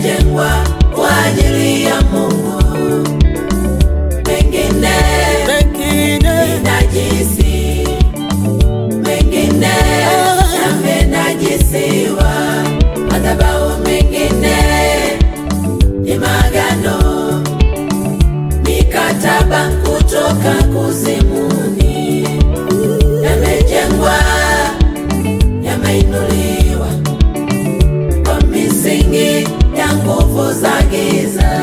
yamejengwa kwa ajili ya Mungu, mengine mengine ni najisi, mengine yamenajisiwa, madhabahu mengine ni magano, mikataba kutoka kuzimuni, yamejengwa, yameinuliwa kwa misingi ya nguvu za giza.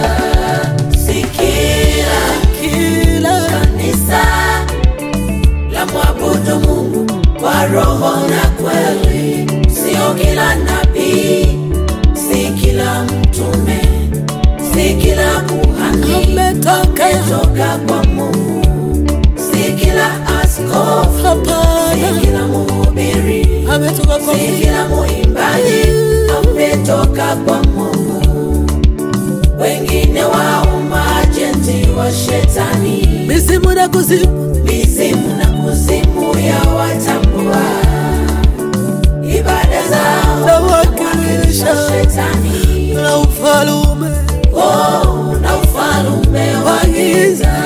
Sikila kila kanisa la mwabudu Mungu kwa roho na kweli, sio kila nabii, si kila mtume, si kila kuhani ametoka ametoka kwa Mungu, si kila askofu, si hapana, kila mhubiri, ametoka kwa si kila muimbaji ametoka kwa Mungu. Wengine wao maajenti wa shetani misimu na kuzimu mizimu na kuzimu ya watambua ibada zao Nawakilisha. wakilisha shetani na ufalume oh, na ufalume wa giza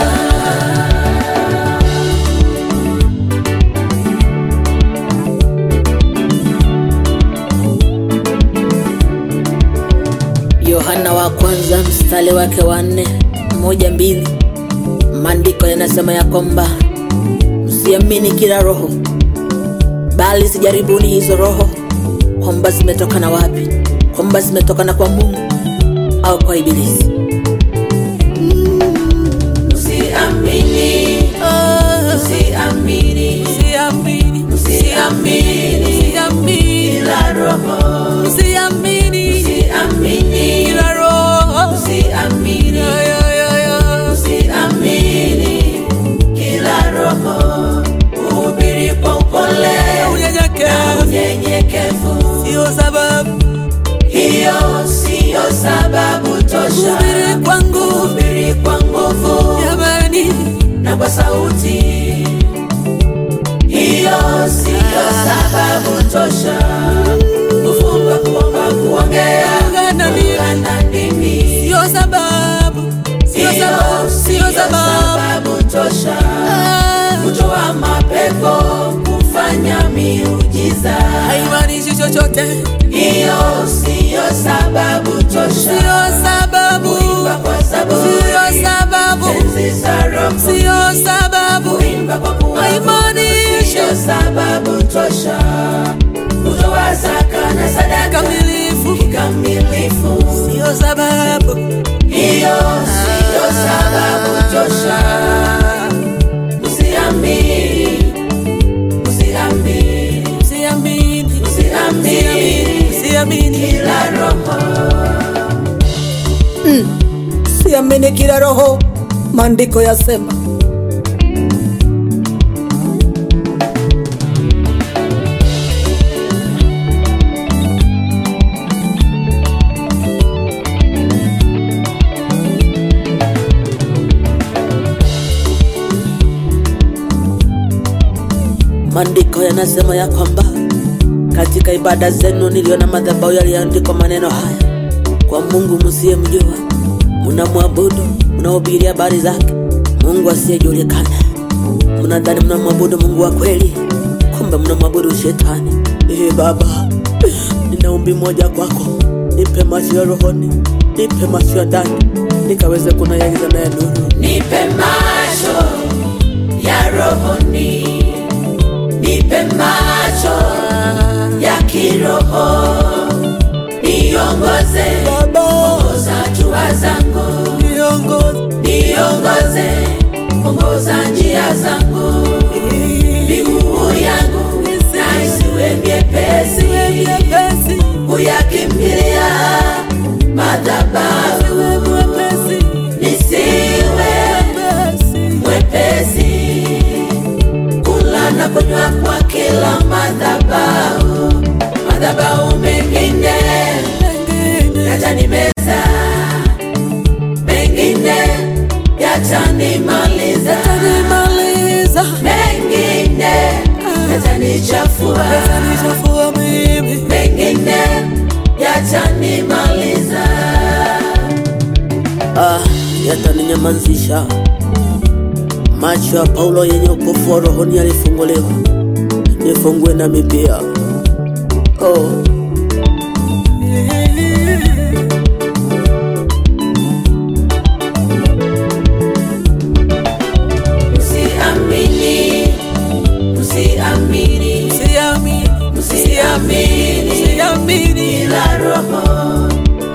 Yohana wa kwanza mstari wake wa nne moja mbili maandiko yanasema ya kwamba msiamini kila roho, bali sijaribuni hizo roho kwamba zimetokana wapi, kwamba zimetokana kwa Mungu au kwa Ibilisi. usiamini usiamini usiamini kila roho usiamini usiamini usiamini kila roho uhubiri kwa upole na unyenyekevu Sio sababu hiyo siyo sababu tosha Kuhubiri kwa nguvu. Kuhubiri kwa nguvu jamani, na kwa sauti hiyo siyo sababu tosha kufunga kuomba kuongea Kuungana ndimi. kuungana ndimi sio sababu, sio hiyo sababu, siyo sio sababu. sababu tosha Ah, kutoa mapepo kufanya miujiza haimaanishi chochote, hiyo siyo sababu tosha sio sababu, kuimba kwa saburi sio sababu, tenzi za roho sio sababu, kuimba kwa kuabudu haimaanishi sio sababu tosha kutoa zaka na sadaka kamilifu, kikamilifu sio sababu. hiyo siyo sababu tosha usiamini usiamini Siamini, usiamini siamini, kila roho siamini kila roho, maandiko yasema Maandiko yanasema ya kwamba katika ibada zenu niliona madhabahu yaliandikwa maneno haya: kwa Mungu msiyemjua mnamwabudu, mnahubiri habari zake Mungu asiyejulikana. Mnadhani mnamwabudu Mungu wa kweli, kumbe mnamwabudu shetani. Ee Baba, nina ombi moja kwako, nipe macho ya rohoni, nipe macho ya ndani, nikaweze kunayaiza naye nuru. nipe macho ya rohoni nipe macho ya kiroho niongoze Baba, ongoza hatua zangu niongoze niongoze ongoza njia zangu miguu yangu na isiwe myepesi mwepesi, kuyakimbilia madhabahu mwepesi, nisiwe mwepesi. mwepesi kula na kunywa kwa kila madhabahu madhabahu mengine yatanimeza mengine yatanimaliza Nimaliza mengine yatanichafua nichafua mimi mengine yatanimaliza ah, yataninyamazisha. Macho ya Paulo yenye upofu wa rohoni yalifunguliwa, nifungue nami pia. Oh. Msiamini, msiamini, msiamini ila roho.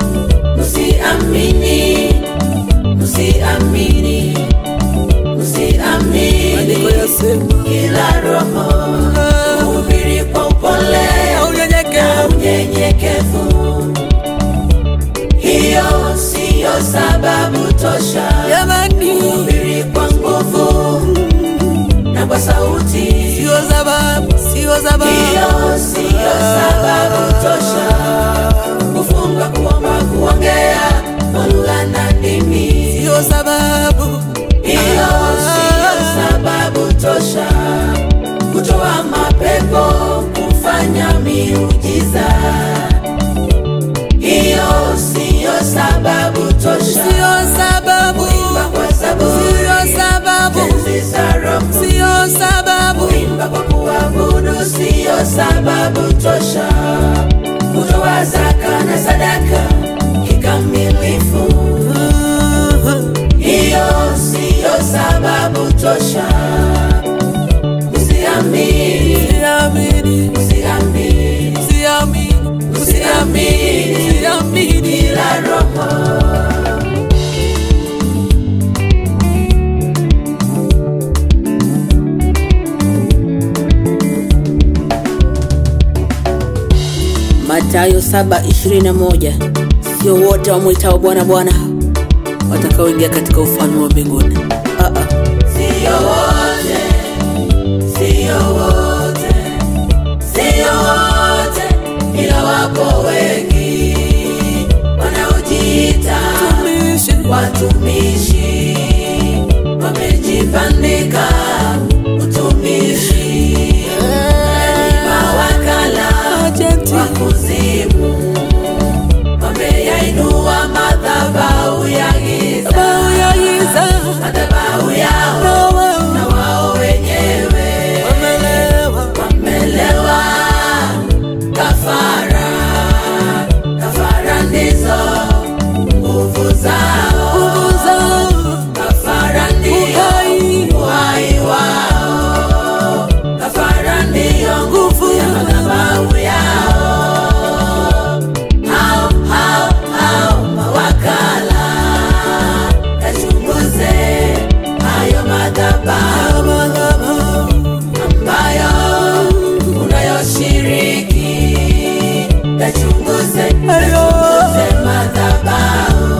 Msiamini, msiamini, msiamini ila roho. Hubiri kwa upole na unyenyekevu. Hiyo siyo sababu tosha. Hubiri kwa nguvu na kwa sauti. Hiyo siyo sababu tosha. Kufunga, kuomba, kuongea kwa lugha na ndimi. Hiyo siyo sababu tosha. Kutoa mapepo, kufanya miujiza. Hiyo siyo sababu tosha. Kuimba kwa zaburi, tenzi za Roho. Kuimba kwa kuabudu siyo sababu tosha. Kutoa zaka na sadaka kikamilifu, hiyo siyo sababu tosha. Usiamini, usiamini, usiamini ila Roho. Mathayo 7:21 sio wote wamwitao Bwana Bwana watakaoingia katika ufalme wa mbinguni. Ah, ah. Sio wote, sio wote, sio wote, ila wapo wengi wanaojiita watumishi, wamejibandika utumishi, ni mawakala wa kuzimu, wameyainua madhabahu ya giza, madhabahu yao na wao wenyewe wamelewa kafara. Kafara ndizo nguvu zao, kafara ndio uhai wao, kafara ndio nguvu ya madhabahu yao. Hao hao hao mawakala, yachunguze hayo madhabahu ambayo unayoshiriki, yachunguze yachunguze madhabahu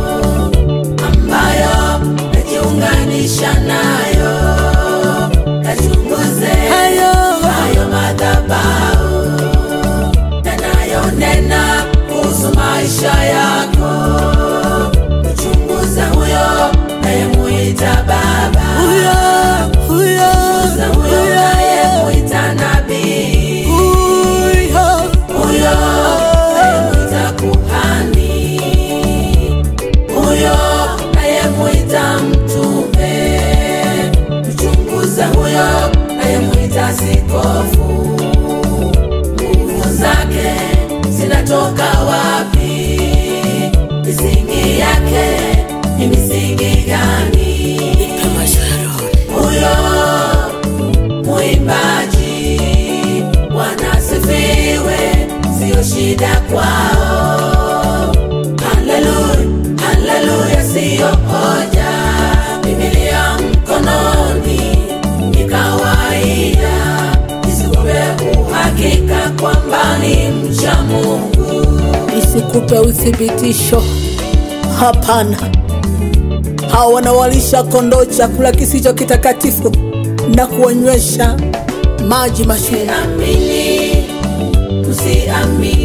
ambayo najiunganisha nayo, yachunguze hayo madhabahu yanayonena kuhusu maisha yako. Mchunguza huyo nayemuita Baba, mchunguza huyo nayemuita nabii, huyo nayemuita kuhani, huyo nayemuita mtume. Mchunguza huyo nayemuita sikofu nguvu zake zinatoka wapi? Misingi yake ni misingi gani? Huyo mwimbaji, Bwana asifiwe, siyo shida kwao. Haleluya, haleluya, siyo hoja. Biblia mkononi ni kawaida, isikupe uhakika kwamba ni mcha Mungu. Isikupe uthibitisho. Hapana, hawa wanawalisha kondoo chakula kisicho kitakatifu na kuwanywesha maji machungu. Msiamini, msiamini